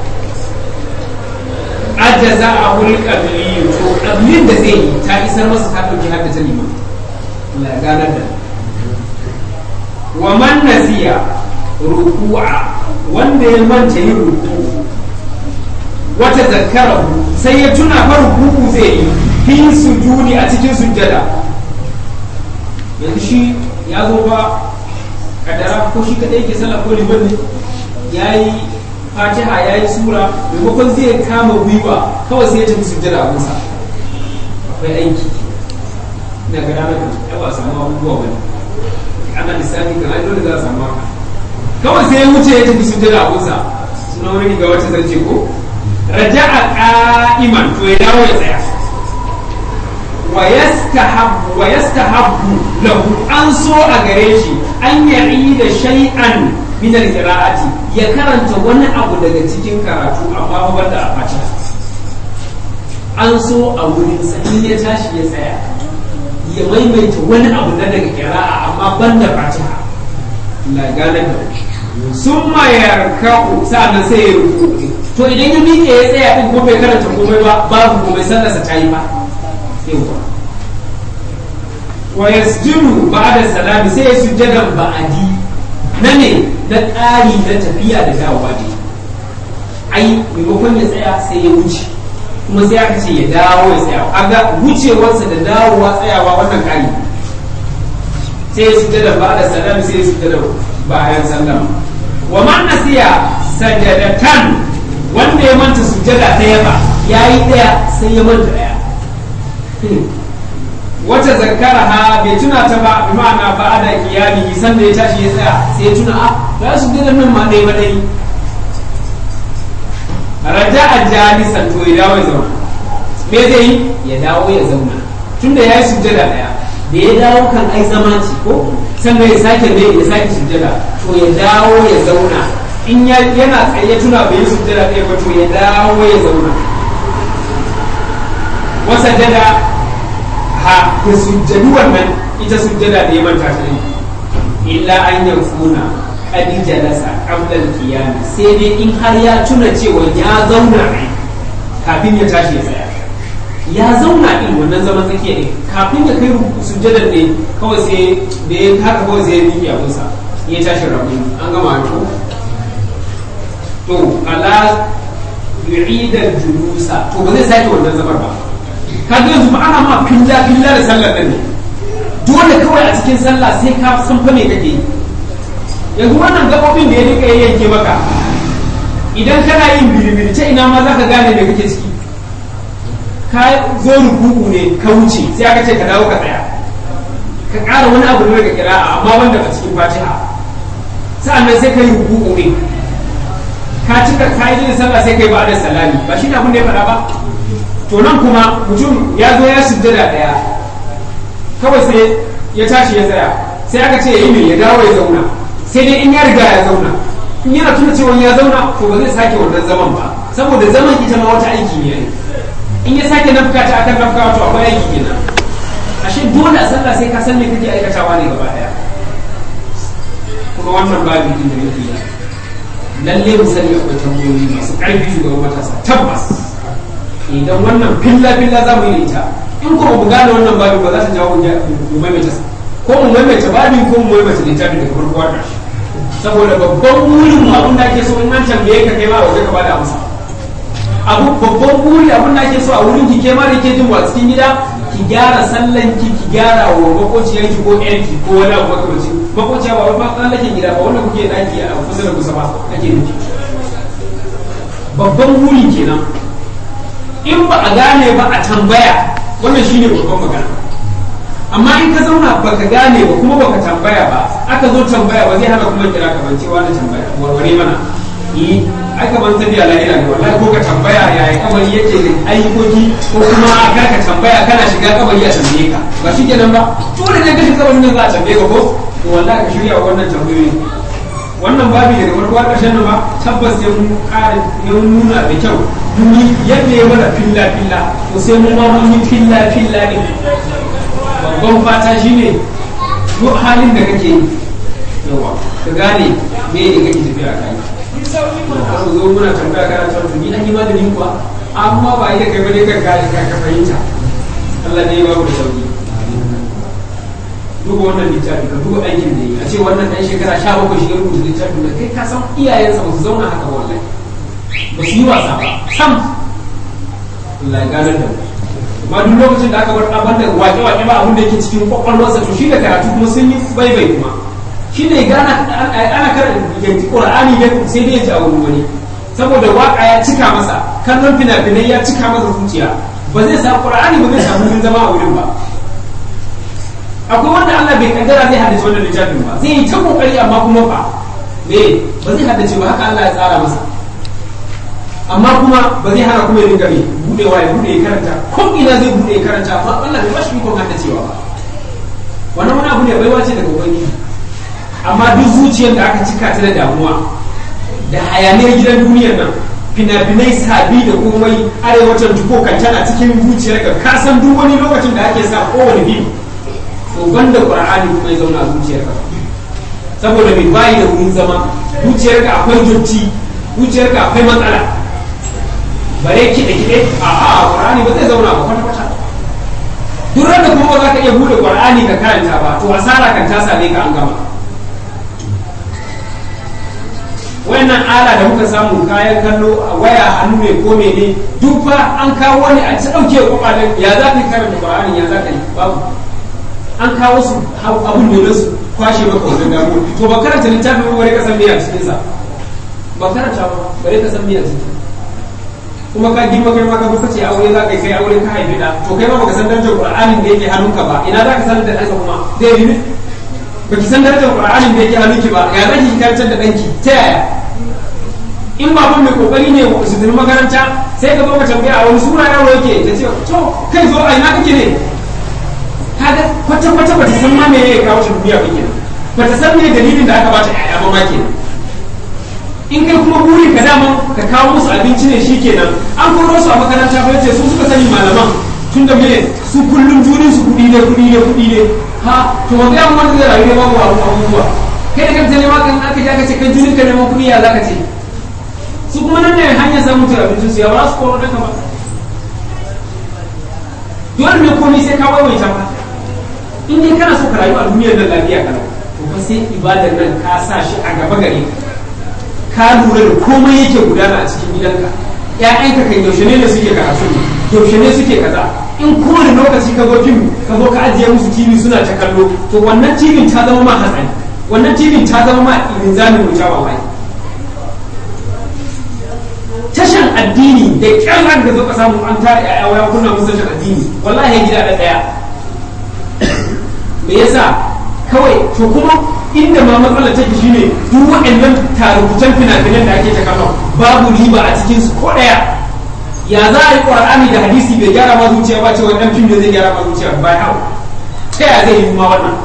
ajaza a wuri qabli to qablin da zai yi ta isar masa ta dauki hadda ta liman Allah ya ganar da wa man nasiya ruku'a wanda ya manta yin ruku'u wata zakarahu sai ya tuna fa ruku'u zai yi fi sujudi a cikin sujjada yanzu shi ya zo ba kadara ko shi kadai ke sallah ko liman ne yayi fatiha yayi sura maimakon zai kama gwiwa kawai sai ya tafi sujjada a kusa akwai aiki ina ga ranar da ba samu abubuwa ba ne ana lissafi kan ai dole za a samu haka kawai sai ya wuce ya tafi sujjada a kusa suna wani ga wacce zance ko raja'a qa'iman to ya dawo ya tsaya wa yastahabbu wa yastahabbu lahu an so a gare shi an ya'i da shay'an min al-qira'ati ya karanta wani abu daga cikin karatu amma ba banda a fatiha an so a wurin sa in ya tashi ya tsaya ya maimaita wani abu na daga qira'a amma banda fatiha la gane da sun mayar ka'u sa'annan sai ya rubuta to idan ya miƙe ya tsaya din ko bai karanta komai ba babu komai sallarsa ta yi ba yawa wa yasjudu ba'da salami sai ya sujjada ba'adi na ne na ƙari na tafiya da dawowa ne ai maimakon ya tsaya sai ya wuce kuma sai aka ce ya dawo ya tsaya kaga wucewarsa da dawowa tsayawa wannan kari sai ya sujjada ba da salam sai ya sujjada bayan sallama wa man nasiya sajadatan wanda ya manta sujjada ɗaya ba yayi ɗaya sai ya manta ɗaya wata zakara ha bai tuna ta ba bi ma'ana ba da kiyami san da ya tashi ya tsaya sai ya tuna a ba su gidan nan ma ɗaya ba dai raja a jalisan to ya dawo ya zauna me zai yi ya dawo ya zauna tunda ya yi sujjada ɗaya da ya dawo kan ai zama ce ko sannan ya sake ne ya sake sujjada to ya dawo ya zauna in yana tsaye ya tuna bai yi sujjada ɗaya ba to ya dawo ya zauna wasa jada ha ya sujjadu wannan ita sujjada da ya manta ta ne illa an yanfuna kadi jalasa qabla al-qiyam sai dai in har ya tuna cewa ya zauna ne kafin ya tashi ya tsaya ya zauna din wannan zaman tsakiya ne kafin ya kai sujjadar ne kawai sai da ya haka kawai sai ya miƙe abinsa ya tashi rabu an gama to to ala yu'idal julusa to ba zai sake wannan zamar ba kaga yanzu ba ana ma filla filla da sallar nan ne dole kawai a cikin sallah sai ka san fa me kake yi yanzu wannan gabobin da ya rika yanke maka idan kana yin biribiri ta ina ma zaka gane me kake ciki ka zo rukuku ne ka wuce sai aka ce ka dawo ka tsaya ka ƙara wani abu ne daga kira'a amma wanda a cikin fatiha sa'annan sai ka yi rukuku ne ka cika ka yi sallah sai kai ba da salami ba shi ne abin da ya faɗa ba to nan kuma mutum ya zo ya sujjada ɗaya kawai sai ya tashi ya tsaya sai aka ce ya yi mai ya dawo ya zauna sai dai in ya riga ya zauna in yana tuna cewa ya zauna to ba zai sake wannan zaman ba saboda zaman ita ma wata aiki ne in ya sake nafka ta akan nafka to akwai aiki kenan ashe dole a sallah sai ka san me kake aikatawa ne gaba ɗaya kuma wannan babu din da yake yi lalle mu sani akwai tambayoyi masu ƙarfi shugaban matasa tabbas idan wannan filla filla za mu yi ita in kuma mu gane wannan babin ba za ta jawo mu maimaita ko mu maimaita babin ko mu maimaita littafin daga farko har saboda babban burin mu abin da ake so in an tambaye ka kai ma waje ka bada amsa abu babban buri abin da ake so a wurin ki kai ma da ke jin wa cikin gida ki gyara sallan ki ki gyara wa makociyarki ko yarki ko wani abu makamancin makociya ba wani tsallaken gida ba wanda kuke daki a kusa da kusa ba ake nufi babban buri kenan in ba a gane ba a tambaya wannan shine babban magana amma in ka zauna baka gane ba kuma baka tambaya ba aka zo tambaya ba zai hana kuma kira ka bancewa da tambaya warware mana yi aka ban tafiya lahira ne wallahi ko ka tambaya yaya kabari yake da ayyukoki ko kuma kar ka tambaya kana shiga kabari a tambaye ka ba shi kenan ba dole ne ka shiga kabarin nan za a tambaye ka ko to wallahi ka shirya wannan tambayoyi wannan babi daga farko har ƙarshen nan ba tabbas sai mun ƙara mun nuna da kyau mun yi yadda ya mana filla filla to sai mun ma mun yi filla filla ne babban fata shine duk halin da kake yi yawa ka gane me ne kake tafiya kai har zo muna tambaya kana cewa to ni an yi maganin kuwa amma ba ita kai bane ka gane ka fahimta Allah ne ya ba mu da sauki duba wannan littafi ka duba aikin da yi a ce wannan ɗan shekara sha bakwai shi ya rubuta littafin da kai ka san iyayensa ba su zauna haka wallahi ba su yi wasa ba sam Allah ya ganar da amma duk lokacin da aka bar abin da wake-wake ba abin da yake cikin kwakwalwarsa to shi da karatu kuma sun yi baibai kuma shi ne gana ana karanta Qur'ani ne sai dai ya ji a wurin wani saboda waka ya cika masa kallon fina-finai ya cika masa zuciya ba zai sa Qur'ani ba zai samu wurin zama a wurin ba akwai wanda Allah bai kaddara zai haddace wannan littafin ba zai yi ta kokari amma kuma fa me ba zai haddace ba haka Allah ya tsara masa amma kuma ba zai hana kuma ya dinga me budewa ya bude ya karanta ko ina zai bude ya karanta amma Allah bai bashi ikon haddacewa ba wannan wani abu ne baiwa ce daga ubangiji amma duk zuciyar da aka cika ta da damuwa da hayaniyar gidan duniyar nan fina-finai sabi da komai arewacin tuko kan tana cikin zuciyar ka ka san duk wani lokacin da ake sa kowane fim to banda qur'ani kuma ya zauna a zuciyarka saboda mai bayi da wurin zama zuciyarka akwai dotti zuciyarka akwai matsala bare kiɗe kiɗe a a qur'ani ba zai zauna ba kwata kwata duk da kuma ba za ka iya bude qur'ani ka karanta ba to asara kan ta same ka an gama wayannan ala da muka samu kayan kallo a waya hannu ne ko mene duk fa an kawo ne a ci dauke kwakwalen ya za ka yi karanta qur'ani ya za ka yi babu an kawo su abun ne su kwashe maka wajen damu to ba karanta littafin wani ka san me a cikin sa ba karanta ba bare ka san me a cikin kuma ka girma kai ma ka zo kace aure za ka yi kai aure ka haifi da to kai ma baka san darajar qur'anin da yake hannunka ba ina za ka san da ɗanka kuma zai yi ne baki san darajar qur'anin da yake hannunki ba ya zaki ki karantar da ɗanki ta yaya in baban mai kokari ne su tafi makaranta sai ka zo ka tambaya a wani sura yaro yake ta ce to kai zo a ina kake ne kaga kwata kwata bata san ma me ya kawo shi duniya ba kenan bata san me dalilin da aka bata ƴaƴa ba ma kenan in kai kuma burin ka dama ka kawo musu abinci ne shikenan an koro su a makaranta ba ce su suka sani malaman tun da me su kullum jurin su kuɗi ne kuɗi ne kuɗi ne ha to ga yan wanda zai rayu ne babu abubuwa kai da kanta ne ma kan aka ji aka ce kan jurin ka neman kuɗi ya zaka ce su kuma nan ne hanyar samun tura abincin su ya ba su koro daga ba dole ne komai sai ka waiwaita ba in dai kana so ka rayu a duniyar nan lafiya kana to fa sai ibadar nan ka sa shi a gaba gare ka ka lura da komai yake gudana a cikin gidanka ƴaƴanka kan yaushe ne ne suke karatu yaushe ne suke kaza in kowane lokaci ka zo fim ka zo ka ajiye musu tv suna ta kallo to wannan tv ta zama ma hatsari wannan tv ta zama ma linzamin wuta wallahi tashan addini da kyar da zo ka samu an tara ƴaƴa waya kunna musu tashan addini wallahi ya gida da ɗaya me yasa kawai to kuma inda ma matsalar take shine duk waɗannan tarukutan fina-finan da ake ta kallon babu riba a cikin su ko ɗaya ya za a yi ƙwar'ani da hadisi bai gyara ma zuciya ba cewa ɗan fim da zai gyara ma zuciya ba hau ta ya zai yi ma wannan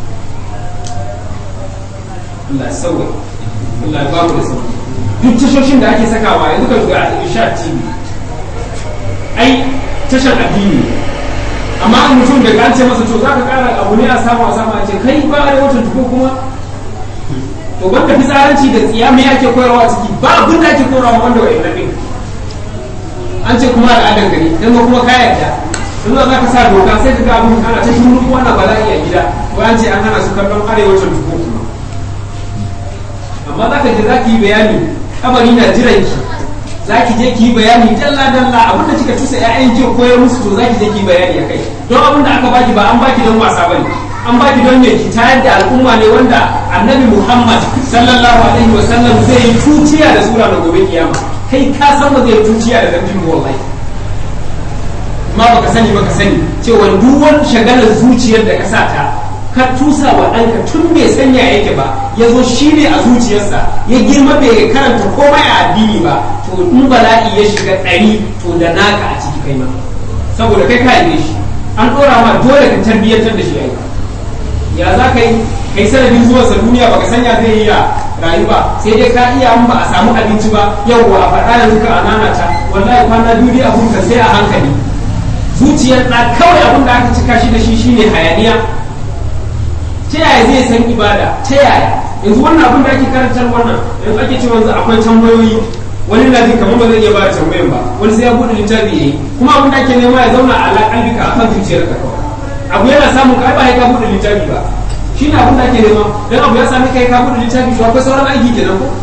Allah sauwa Allah ya bamu da sauwa duk tashoshin da ake sakawa yanzu ka shiga a Isha TV ai tashar addini amma an mutum da an ce masa to za ka kara abu ne a samu a samu a ce kai ba a watan tuko kuma to banda fitsaranci da tsiya me ake koyarwa a ciki ba abin da ake koyarwa wanda wa ibn an ce kuma al'adar gari dan ma kuma ka yarda in za ka sa doka sai ka ga abin kana ta shuru kuma na bala'i a gida ko an ce an hana su kallon arewacin tuko kuma amma za ka je za ki yi bayani kabari na jiran ki za ki je ki yi bayani dalla dalla abinda kika tusa ƴaƴan ki koyar musu to za ki je ki yi bayani akai don abinda aka baki ba an baki don wasa bane an baki don me ki tayar da al'umma ne wanda annabi Muhammad sallallahu alaihi wa sallam zai yi tuciya da sura da gobe kiyama kai ka san ba zai tuciya da dambin wallahi amma baka sani baka sani cewa duk wani shagalar zuciyar da ka sa ta ka tusa wa ɗanka tun bai sanya yake ba ya zo shi ne a zuciyarsa ya girma bai karanta komai a addini ba to in bala'i ya shiga ɗari to da naka a ciki kai ma saboda kai ka haife shi an ɗora ma dole ka tarbiyyantar da shi ai ya za ka yi kai sanadin zuwansa duniya baka sanya zai yi ya rayu ba sai dai ka iya an ba a samu abinci ba yau a faɗa yanzu ka anana ta wallahi kwana biyu a hunka sai a hankali zuciyar ɗa kawai abin da aka cika shi da shi shine hayaniya ta yaya zai san ibada ta yaya yanzu wannan abin da ake karantar wannan yanzu ake cewa yanzu akwai tambayoyi wani na jin kamar ba zai iya ba da tambayan ba wani sai ya bude littafi yayi kuma abin da ake nema ya zauna a kalbika a kan zuciyar ka kawai abu yana samun ka ba ya ka bude littafi ba shi ne abin da ake nema dan abu ya sami kai ka bude littafi to akwai sauran aiki kenan ko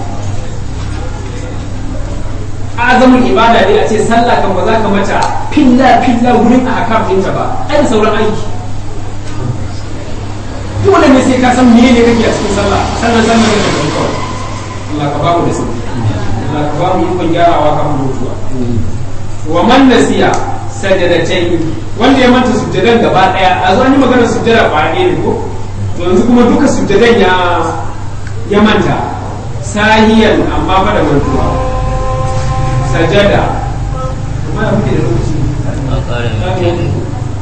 azamin ibada ne a ce sallah kan ba za ka mata filla filla wurin a hakam ɗinta ba ai da sauran aiki dole ne sai ka san mene ne kake a cikin sallah sannan sannan ne da kawai Allah ka bamu da sauki Allah ka bamu ikon gyarawa kafin mutuwa wa man nasiya sajadatai wanda ya manta sujjadan gaba daya a zo an yi magana sujjada ba ne ko to yanzu kuma duka sujjadan ya ya manta sahiyan amma fa da mantuwa sajada amma da muke da lokaci a ƙara minti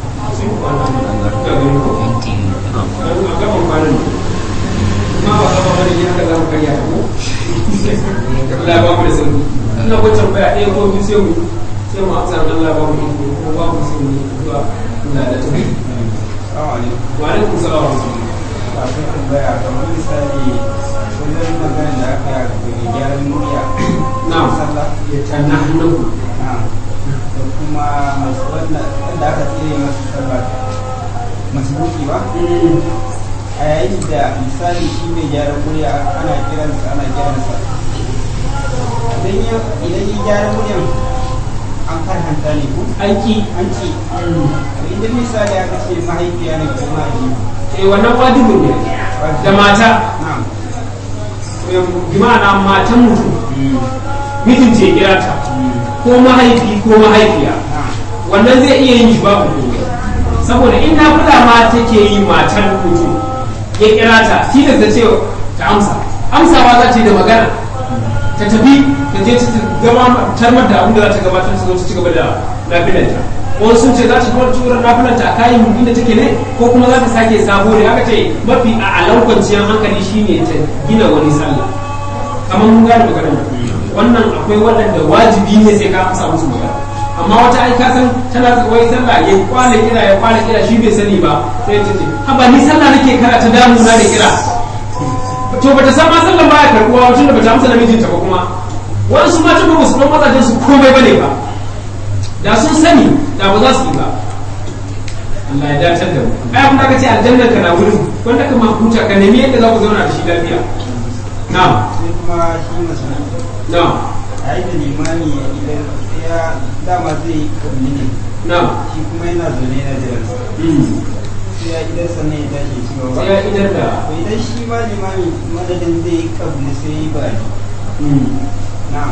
minti a gaban kwanan ma ba saba bane ne haka za mu karya ta ko Allah ba mu da sauki ina ko tambaya ɗaya ko biyu sai mu sai mu amsa dan Allah ba mu iko ko ba mu sai mu zuwa Allah da tabi wa alaikum salam wa rahmatullah kafin tambaya kamar misali wajen magana da aka yi daga gyaran murya na'am sallah ya tanna hannuku na da kuma masu wanda wanda aka tsire masu sallah masu buki ba a yayin da misali shi mai gyaran murya ana kiransa ana kiransa idan ya idan ya gyara muryan an karhanta ne ko aiki an ce idan misali aka ce mahaifiya ne ko mahaifi eh wannan wajibin ne da mata na'am bi ma'ana matan mutum mijin ce kira ta ko mahaifi ko mahaifiya na'am wannan zai iya yin shi babu komai saboda in na kula ma take yi matan mutum ya kira ta tilas da ce ta amsa amsawa za ta yi da magana ta tafi ta je ta gama tarmar da abin da za ta gabatar ta zo ta ci gaba da lafiyarta wani sun ce za ta kuma tura lafiyarta a kayan inda take ne ko kuma za ta sake sabo ne haka ce mafi a alan kwanciyar hankali shine ta gina wani sallah kamar mun gane maganar nan. wannan akwai waɗanda wajibi ne sai ka amsa musu magana amma wata ai ka san tana wai sallah ya kwana kira ya kwana kira shi bai sani ba sai ta ce haba ni sallah nake kara ta damu na da kira to bata san ma sallan baya karbuwa tun da bata amsa namijinta ba kuma wasu matan ba su dan mazajen su komai bane ba da sun sani da ba za su yi ba Allah ya dacar da mu ai abin da aka ce aljanna ka na wurin wanda ka ma huta ka nemi yadda za ku zauna da shi lafiya na'am sai kuma shi musulmi na'am a yi da limani idan ya dama zai yi kabli ne na'am shi kuma yana zaune na jiransa mm. sai ya idan sannan ya tashi ya ci gaba sai ya idar da to idan shi ma limami madadin zai yi kabli sai ya yi bari mm. na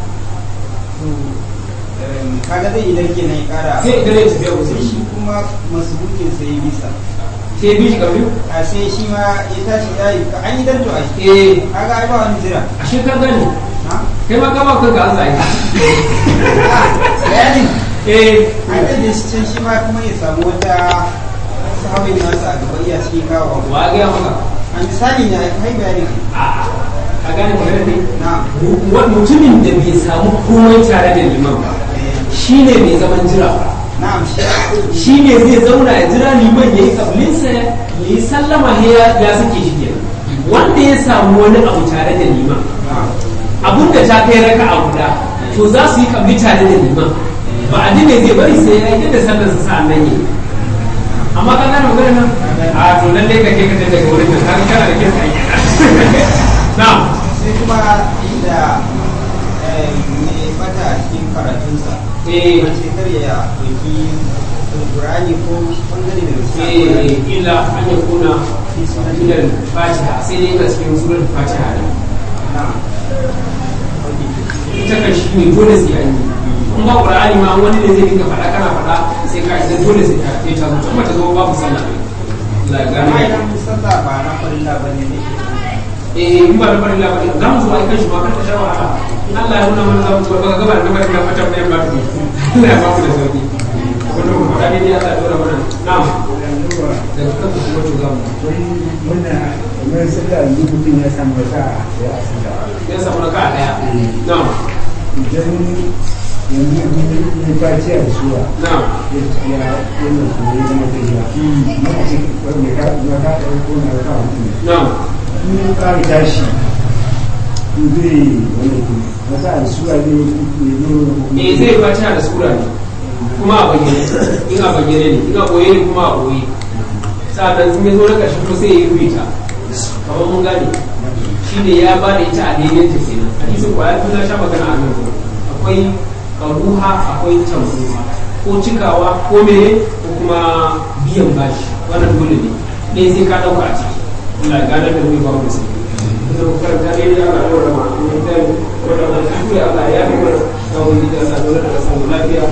to em, kaga zai idan kenan ya kara sai idan ya tafiya sai wasu shi kuma masubukin sai ya bisa sai bi shi karfi a sai shi ma ya tashi ya yi ka an yi danto a shi eh kaga ai ba wani jira a shekar gani na kai ma kama kanka an zai bayanin eh an da shi can shi ma kuma ya samu wata sahabin nasa a gaba iya cikin kawo wa ga maka a misali ne a kai bayanin a ka gane magana ne na Wa- mutumin da bai samu komai tare da liman ba shi ne mai zaman jira na'am shi shi ne zai zauna ya jira liman ya yi kablinsa ya yi sallama ya ya sake shi kenan wanda ya samu wani abu tare da liman na'am abun da ta kai raka a guda to za su yi kabli tare da liman ba a ne zai bari sai ya yi da sallar sa sa'an nan yi amma ka gane magana nan a to nan dai ka ke ka je daga wurin da ka kana da kisa yi na'am sai kuma inda eh, mai bata a cikin karatunsa eh wace kar ya ɗauki alƙur'ani ko ɓangare daga cikin eh alƙur'ani illa an ya kuna ilal fatiha sai dai ga cikin surar fatiha ne na'am ita kan shi ne dole sai an yi in ba qur'ani ma wani ne zai dinga faɗa kana faɗa sai ka idan dole sai ka sai ta zo kuma ta zo babu sallah la amma gane idan sallah ba na farilla ba ne ne eh in ba da bari la bari za mu zo ai kan shi ma kan ta sha wahala in Allah ya nuna mana za mu zo ba ga gaba da bari la fata mai ba ta Allah ya ba mu da sauki wannan mu faɗa dai Allah ya dora mana na'am da kan kuma to za mu muna kamar sallah yanzu mutum ya samu wata ya asila ya samu raka daya na'am idan yanzu ya faci a suwa na'am ya ya yana kuma ya zama ta jiya ma a ce mai ka ma ka ɗaya ko na ka mutum na'am in ya ƙara tashi in zai wani kuma wata a suwa ne ne ne eh zai fatiha da sura ne kuma a bayyane in a bayyane ne in a boye ne kuma a boye sa'annan sun zo na ƙarshe kuma sai ya yi rubuta kamar mun gane shi ne ya ba da ita a daidai ta kenan hadisin kwaya tun na sha magana a nan gurin. akwai karuha akwai tambuha ko cikawa ko mene ko kuma biyan bashi wannan dole ne ne sai ka ɗauka a ciki Allah ya gane da mu ba mu da sai da mu karanta ne ya ga da ma mu da wannan alhamdulillah Allah ya yi mana da wani da sa dole da san lafiya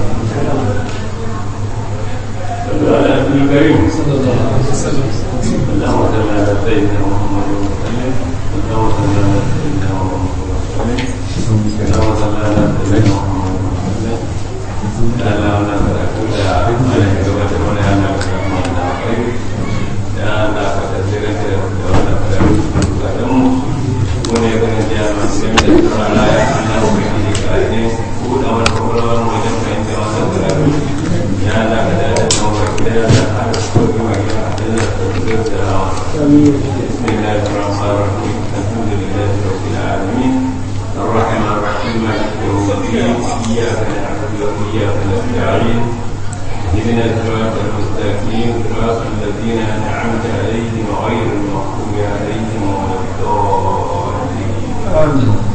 على ابن الكريم sallallahu alaihi wasallam اللهم صل على سيدنا محمد وسلم اللهم صل على سيدنا محمد وسلم اللهم صل على سيدنا محمد وسلم يا الله انا أقول يا عليك توبة ولا انا خير يا الله فتسير كده ولا فتسير wani ya gani da yana cikin da tura na ya ana wani da kare ko da wani kwakwalwar wajen fahimta wasa da rabu ya Allah ka da da nan wa kida ya da har ko ga wani ya da da da da rawa بسم الله الرحمن الرحيم الحمد لله رب العالمين الرحمن الرحيم مالك يوم الدين اياك نعبد واياك نستعين اهدنا الصراط المستقيم صراط الذين انعمت عليهم غير المغضوب عليهم ولا الضالين